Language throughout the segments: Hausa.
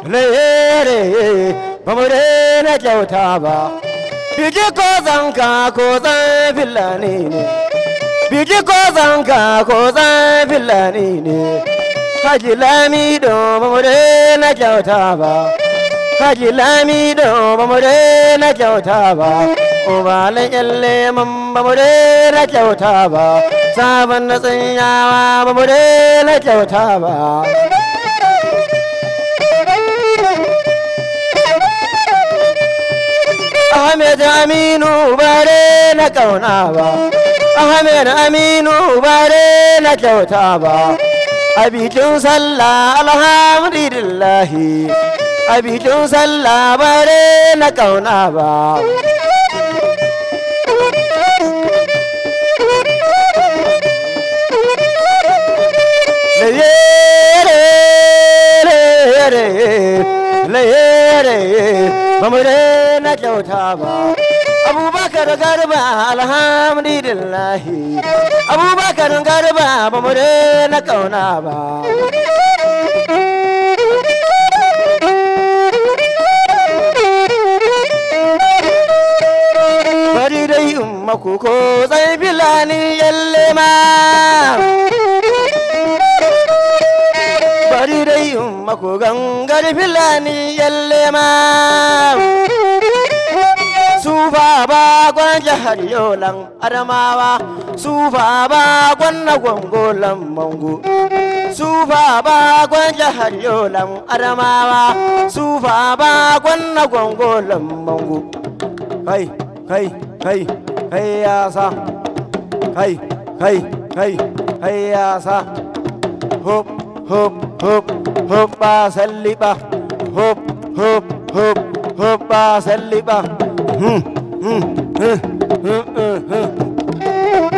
lere ba mu daina kyauta ba biki ko zanka ko zan filani ne biki ko zanka ko zan filani ne haji lami do ba mu daina kyauta ba haji lami do ba mu daina kyauta ba ubalan yalle man ba mu daina kyauta ba sabon na tsanyawa ba mu daina kyauta ba Ahmed Aminu bare na kauna ba Ahmed Aminu bare na kyauta ba a bikin sallah alhamdulillahi a bikin sallah bare na kauna ba ba mu na kyauta ba abubakar garba alhamdulillahi abubakar garba ba mu na kauna ba bari dai in maku ko zai filani yalle ma bari dai in maku gangar filani yalle ma sufa ba gwan jihar yolan adamawa sufa ba gwan na gwangolan mango sufa ba gwan jihar yolan adamawa sufa ba gwan na gwangolan mango kai kai kai kai ya sa kai kai kai kai ya sa hop hop hop hop ba salliba hop hop hop hop ba salliba hmm hmm hmm hmm hmm hmm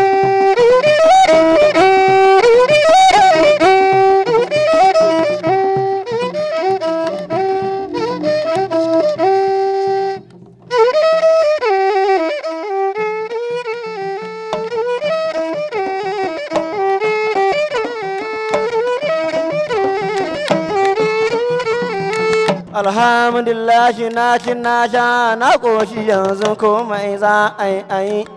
alhamdulillah na ci na sha na ƙoshi yanzu komai za a yi a yi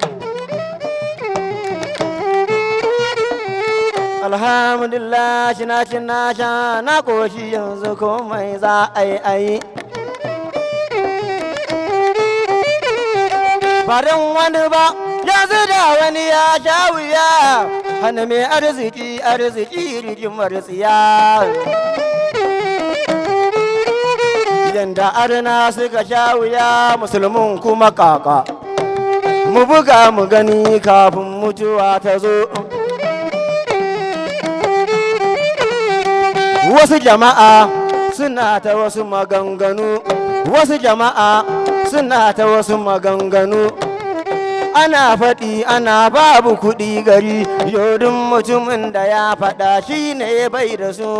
alhamdulillah na ci na sha na ƙoshi yanzu komai za a yi a yi Barin wani ba yanzu da wani ya sha wuya hana mai arziki arziki rigimar tsiya yanda arna suka sha wuya musulmin kuma kaka mu buga mu gani kafin mutuwa ta zo wasu jama'a suna ta wasu maganganu wasu jama'a suna ta wasu maganganu ana faɗi ana babu kuɗi gari yodin mutumin da ya faɗa shi ne bai da su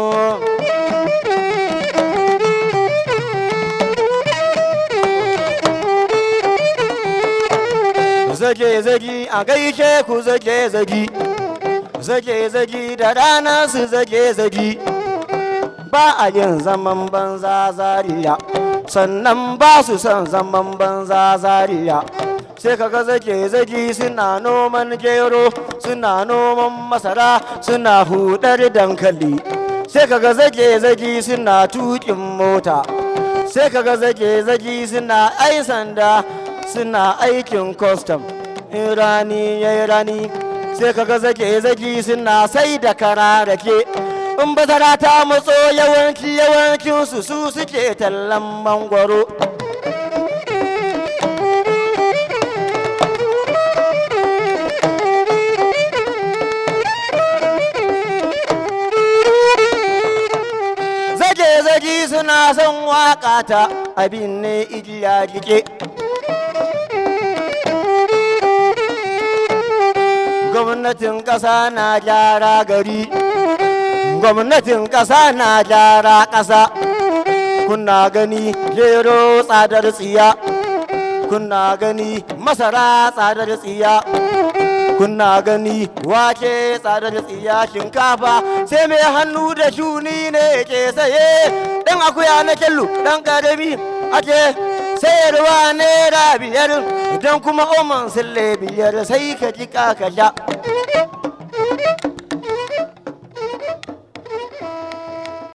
zage zagi a gaishe ku zage zagi zage zagi da rana su zage zagi ba a yin zaman banza zariya sannan ba su son zaman banza zariya sai kaga zage zagi suna noman gero suna noman masara suna hudar dankali sai kaga zage zagi suna tukin mota sai kaga zage zagi suna ai sanda suna aikin custom in rani ya yi rani sai kaga zage zagi suna sai da kara rake in bazara ta matso yawanci yawancinsu su suke tallan mangwaro zage-zage suna son waƙa ta abin ne igiya jike gwamnatin ƙasa na gyara gari gwamnatin ƙasa na gyara ƙasa kuna gani gero tsadar tsiya kuna gani masara tsadar tsiya kuna gani wake tsada da tsiya shinkafa sai mai hannu da shuni ne ke saye dan akuya na kyallu dan karami ake sayarwa naira biyar idan kuma oman sille biyar sai ka ji ka sha